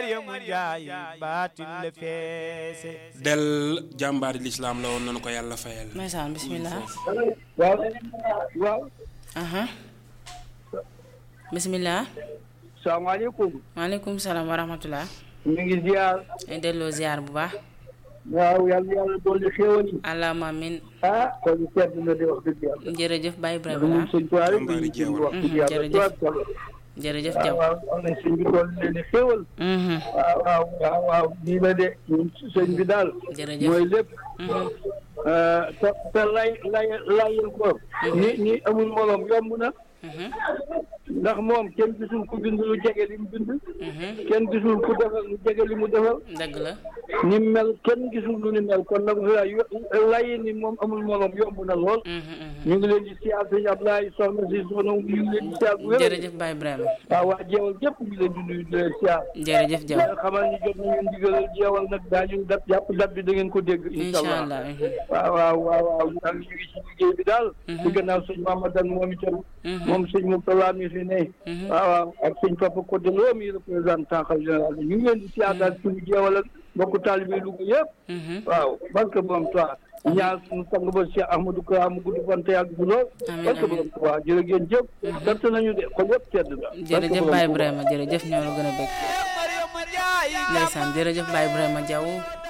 Mariamu Njaay baatin la feese del jàmbaari lislaam la woon nanu ko yàlla fayal ndeysaan bismillah waaw waaw aha bismillah salaamaaleykum maaleykum salaam wa rahmatullah ñu ngi ziar ay delloo ziar bu baax waaw yàlla yàlla dolli xéewal yi allahumma amin ah kon sedd na di wax dëgg yàlla jërëjëf Baye moom Ibrahima sëñ Tuubaa rek Jàmbaari dañuy jëm jeewal. wax dëgg yàlla jërëjëf. tubaab solo jërëjëf waaw Jaw waaw am na sëñ bi dolli leen xéewal Mhm, waaw waaw waaw waaw nii la de ñun sëñ bi daal jërëjëf mooy lépp Mhm, te te lay lay layil ko ni ni amul moroom yomb na mhm, ndax moom kenn gisul ku bind lu jege li mu bind mhm. kenn gisul ku defal lu jege li mu defal dëgg la ni mu mel kenn gisul lu ni mel kon nag layi ni moom amul moroom yomb na lool Mhm, mhm. ñu ngi leen di siyaar sëñ Ablaye soxna si soxna ñu ngi leen di siyaar bu wér jërëjëf Baye Ibrahima waaw waa jeewal gépp ñu ngi leen di nuyu di leen siyaar jërëjëf Jaw leen xamal ni jot nañu ndigalal jeewal nag daañu dab jàpp dab bi da ngeen ko dégg incha incha allah allah mhm, waaw waaw waaw waaw ñu ngi ci liggéey bi daal ci gannaaw sëñ Mamadan moom itam mhm, moom sëñ Mourtala mi fi ne mhm. waaw waaw ak sëñ Papa Codé Lo mi représentant xalifa général bi ñu ngi leen di siyaar daal suñu jeewal ak mbokku taalibe Louga yëpp Mhm. waaw barke borom Tuubaa ñaar suñu sang ba Cheikh Ahmadou Kara mu gudd fan te yàgg fi lool Amiin, barke amiin. borom Tuubaa jërë ngeen jëf sant nañu de xol yëpp sedd na jërëjëf Baye Ibrahima jërëjëf ñoo la gën a bëgg Mariamu Njaay ndeysaan jërëjëf Baye Ibrahima Diaw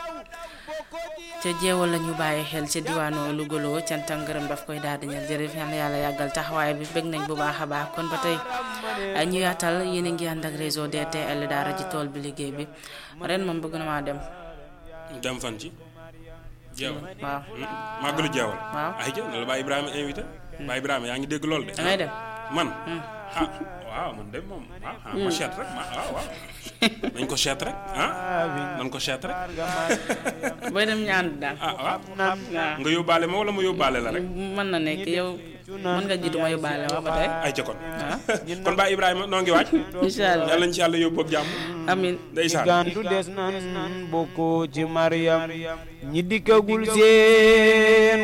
ca jeewal la ñu bàyyi xel ca diwaanu Lougaloo cant ak ngërëm daf koy daal di ñëw jërëjëf yal na yàlla yàggal taxawaay bi bëgg nañ bu baax a baax kon ba tey ñu yaatal yéen a ngi ànd ak réseau DTL daara ji tool bi liggéey bi ren moom bëgg na maa dem dem fan ci jeewal waaw màggalu jeewal waaw. ay jë na la Baye Ibrahima invité Baye Ibrahima yaa ngi dégg loolu de da ngay dem man ah waaw man de moom ah ah ma seet rek ma waaw waaw nañ ko seet rek ah nañ ko seet rek booy dem ñu ànd daal ah waaw waaw nga yóbbaale ma wala ma yóbbaale la rek mën na nekk yow mën nga jiitu ma yóbbaale ma ba tey ay ca kon waaw kon Baye Ibrahima noo ngi waaj incha allah yàlla nañ ci yàlla yóbbu ak jàmm amin ndeysaan gantu des nan bokkoo ci Mariam ñi dikkagul seen